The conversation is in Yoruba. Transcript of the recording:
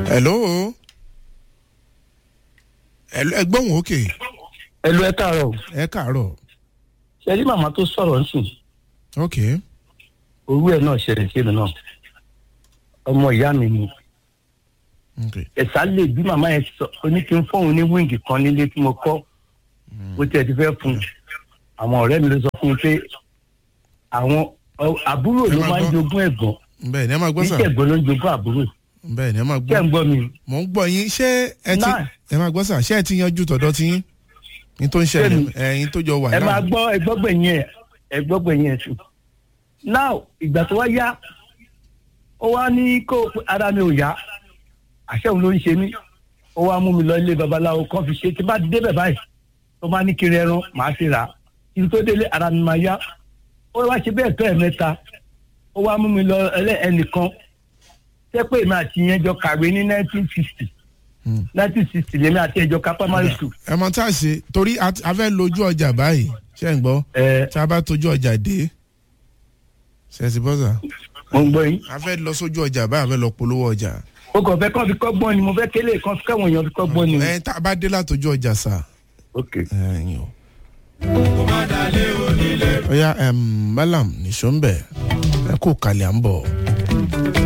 hello hello ẹgbọ́n òkè ẹlò ẹ káàárọ̀ ẹ káàárọ̀ ṣe rí màmá tó sọ̀rọ̀ nsìn ok orú ẹ̀ náà ṣẹlẹ̀ sí mi náà ọmọ ìyá mi ni ok ẹ̀sà lè bí màmá yẹn sọ oní kí n fóun ní wíńgì kan nílé tí mo kọ́ bó tiẹ̀ ti fẹ́ fún un àwọn ọ̀rẹ́ mi ló sọ fún mi pé àwọn ọ- àbúrò Ẹ ló máa máa ń gbọ́. jogún ẹ̀gbọ́n bẹ́ẹ̀ ni ẹ máa gbọ́ kì í sà ṣẹ̀gbọ́n ló ń jogún àbúrò bẹ́ẹ̀ ni ẹ máa ṣé gbọ́ ń gbọ́ mi mò ń gbọ́ yín ṣé ẹ ti Náà. ẹ máa gbọ́ sà ṣé ẹ ti yanjú tọ̀dọ̀ tí yín ní tó ń ṣẹlẹ̀ Bẹ́ẹ̀ni. ẹ̀yin tó jọ wà ẹ náà máa gbọ́ ẹgbọ́gbẹ̀yìn ẹ̀ ẹgbọ́gbẹ̀yìn ẹ̀ sùn. now ìgbà tó wá yá ó wá ní kó ara mi ò yá àṣẹ òun ló ń ṣe mí ó wá mú mi lọ ilé babaláwo kan fi ṣe tí bá ti débẹ̀ báyìí tó bá ní kiri ẹran màá fi rà á kí n tó délé ara mi máa yá ó wá ṣe bẹ́ẹ̀ tó ẹ̀ mẹ́ta ó wá mú mi lọ ẹlẹ́ ẹnìkan tẹ́ pé èmi àti yẹn jọ kàwé ní nineteen sixty Hmm. nineteen sixty lèmi àti ẹjọ ká primary school ẹ mọ tá a ṣe torí a ti- a fẹ́ lójú ọjà báyìí ṣé ń gbọ́ ẹ tá a bá tójú ọjà dé ṣe é ti bọ́ sà mo ń gbọ́ yín. a fẹ́ lọ sójú ọjà báyìí a fẹ́ lọ polówó ọjà o kò fẹ́ kàn fi kọ́gbọ́n ni mo fẹ́ kélé kan fi káwọn èèyàn fi kọ́gbọ́n ni. ẹ tá a bá dé látòjú ọjà sà ok ẹ̀yin o. ó yá malam nìṣó ń bẹ̀ ẹ kó kalẹ̀ à ń bọ̀.